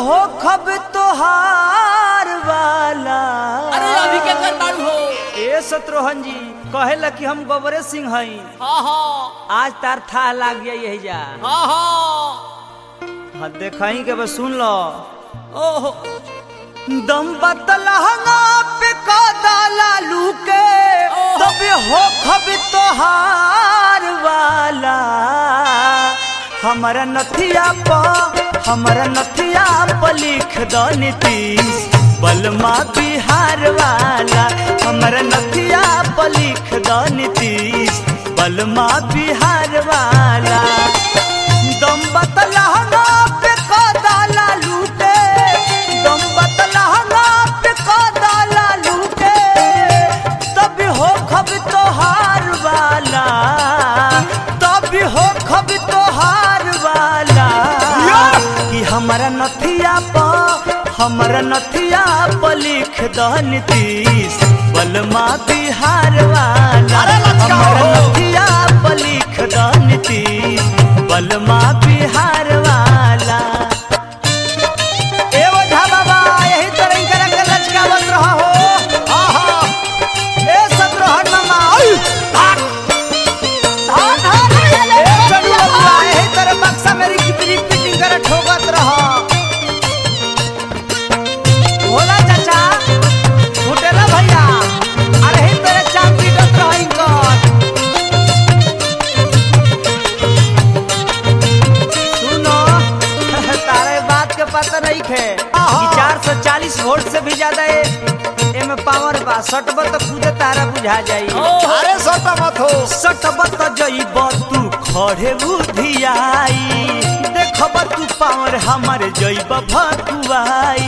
हो खब तोहार वाला अरे अभी के कर बाड़ू हो ए शत्रुघ्न जी कहेला कि हम गोबरे सिंह हई हाँ हाँ आज तार था लाग गया यही जा हाँ हाँ हाँ देखई के बस सुन लो ओहो दम बतलहंगा पे कदा लालू के तब हो खब तोहार वाला हमारा नथिया प हमारा नथिया प लिख दो नीतीश बलमा बिहार वाला हमारा नथिया प लिख दो नीतीश बलमा बिहार वाला दम बतलहंगा पे कदा लालू के दम बतलहंगा पे कदा लालू के तब हो खब तोहार वाला तब हो खब तोहार वाला कि हमारा नथिया प हमारा नथिया प लिख द नीतीश बलमा बिहार वाला अरे लचका हमारा हो। नथिया प लिख द नीतीश बलमा बिहार वाला ए ओझा बाबा यही तरह इनकरा के लचकावत रहा हो आहा ए शत्रुघ्न मामा आई भाग धान धान ए चलू बबुआ यही तरह बक्सा मेरी कितनी पिटिंग करे ठोकत रहा भोला चाचा फुटेला भैया अरे ही तरह चाप पीटत रहा इनकर सुनो तारे बात के पता नहीं खे चार सौ चालीस वोल्ट से भी ज्यादा है एमे पावर बा सटब तो खुद तारा बुझा जाई अरे सोटा मत हो सटब तो जईब तू खड़े बुधियाई देखब तू पावर हमर जईब भकुआई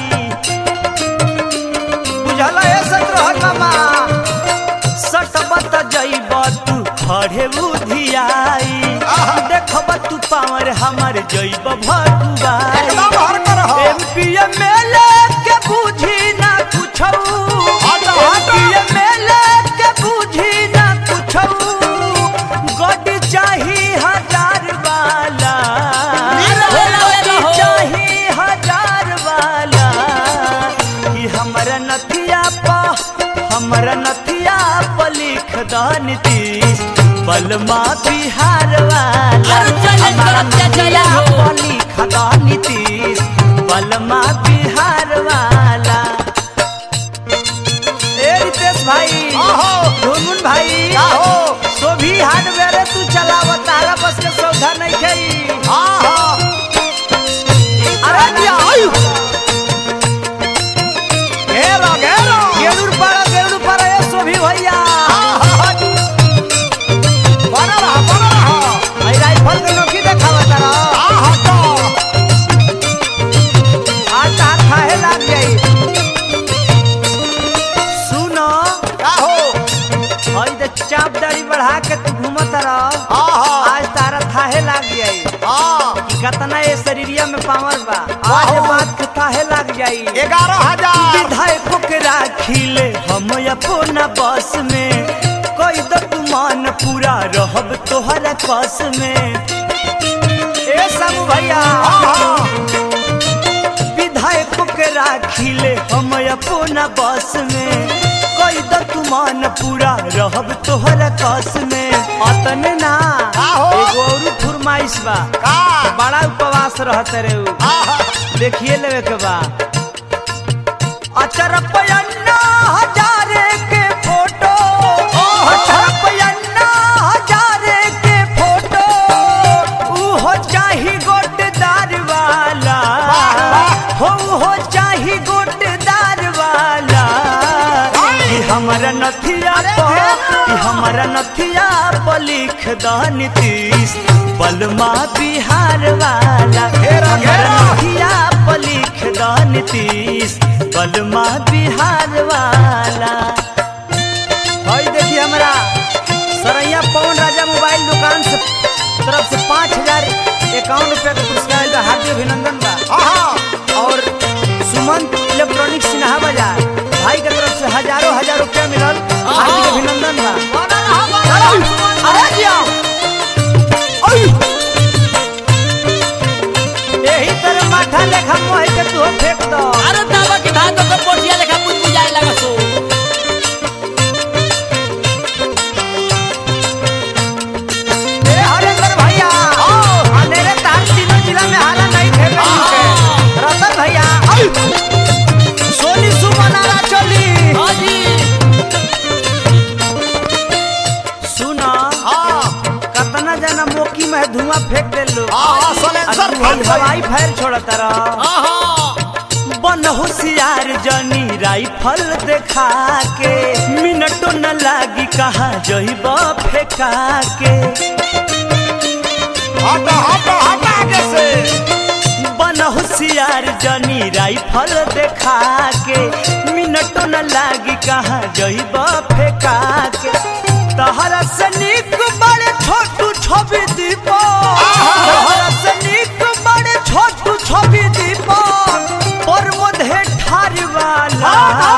बुझल है शत्रुघ्न मामा सटब तो जईब तू खड़े बुधियाई देखब तू पावर हमर जईब भकुआई एकदम हर कर हो एमपी एमएलए के बुझी ना कुछौ हट, हट। एमपी एमएलए के बुझी ना कुछौ गड्डी चाही हजार वाला नीरो होला गड्डी होला हो। चाही हजार वाला कि हमरा नथिया प हमरा नथिया प लिख द नीतीश बलमा बिहार वाला अरे चल, हमरा चल, चल, चल, नथिया हो। प लिख द नीतीश बलमा बिहार वाला ए रितेश भाई आहो धुनमुन भाई आहो सोभी हार्डवेयर तू चलाव तारा बस के सौदा नहीं खई आहा अरे दिया आयु घेरो घेरो गेरुड़ पर गेरुड़ पर ए सोभी भैया आहा बना रहा बना रहा आई राइफल के नोकी देखावा तारा आहा तो आज तार खाए लाग गई सुनो आहो हई दे चाप दाढ़ी बढ़ा के तू घूमत रह आहा आज तारा थाहे लाग गई आ कि कतना ये शरीरिया में पावर बा आज आहो। बात के थाहे लाग जाई ग्यारह हजार विधायकों के राखिले हम अपना बस में कोई तो तुमान पूरा रहब तोहरा कस में ए सब भैया आहा विधायकों के राखिले हम अपना बस में कोई तो तुमान पूरा रहब तोहरा कस में अतने ना आहो। एगो और फुरमाइश बा का बड़ा उपवास रहते रे उ। आहा देखिए लेवे के बा अचर पयन्ना हजारे के फोटो अचर पयन्ना हजारे के फोटो ऊ हो चाही गोटदार वाला हो हो चाही गोटदार वाला कि हमरा नथिया प कि हमरा नथिया प लिख द नीतीश बलमा बिहार वाला घेरा, हमरा घेरा। नथिया प लिख द नीतीश बलमा बिहार वाला हई देखिए हमरा सरैया पवन राजा मोबाइल दुकान से तरफ से पाँच हजार इक्यावन रुपया का पुरस्कार आइल बा हार्दिक अभिनंदन बा आहा और सुमंत इलेक्ट्रॉनिक सिन्हा बाजार भाई के तरफ से हजारों हजार रुपया मिलल हार्दिक अभिनंदन बा बना रहा बना रहा अरे जिया यही तरह माथा लेखा मोह के तू के धुआं फेंक दे लो हाँ, हाँ, सलेंसर फट गई। हवाई फायर छोड़ता रह बन होशियार जनी राइफल देखा के मिनटो न लागी कहा जइब फेंका के हट हट हट आगे से बन होशियार जनी राइफल देखा के मिनटो न लागी कहा जइब फेंका के तहरा से निक बड़े छोटू छवि दीपो तहरा से निक बड़े छोटू छवि दीपो पर मधे ठार वाला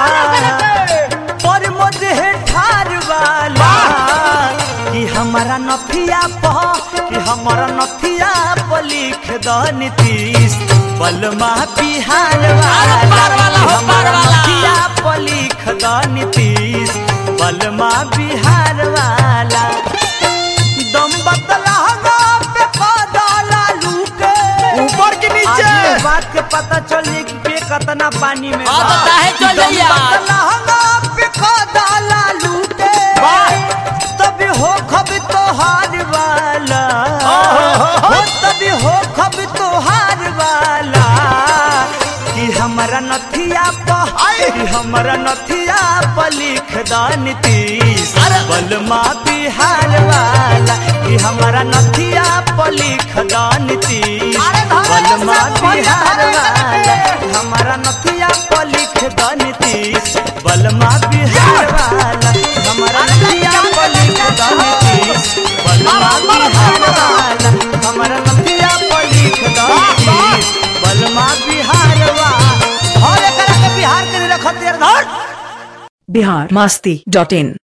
पर मधे ठार वाला कि हमारा नथिया प कि हमारा नथिया प लिख द नीतीश बलमा बिहार वाला पार वाला हो, कि हमारा पार वाला। नथिया प लिख द नीतीश बलमा बिहार वाला दम बतला पे कदला लूके ऊपर के आज नीचे ये बात के पता चली कि पे कतना पानी में हाँ, बा। तो काहे चल दम जाइया? बतलहंगा पे कदला लूटे तभी हो खब तोहार वाला हो तभी हो खब तोहार वाला कि हमारा नथिया प कि हमारा नथिया प लिख द नीतीश बलमा बिहार वाला कि हमारा नथिया प लिख द नीतीश बलमा बिहार वाला हमारा नथिया प लिख द नीतीश बलमा बिहार वाला हमारा नथिया प लिख द नीतीश बलमा बिहार वाला हमारा नथिया प लिख द नीतीश बलमा बिहार वाला हर एकरा के बिहार के रखत यार धर बिहार मस्ती डॉट इन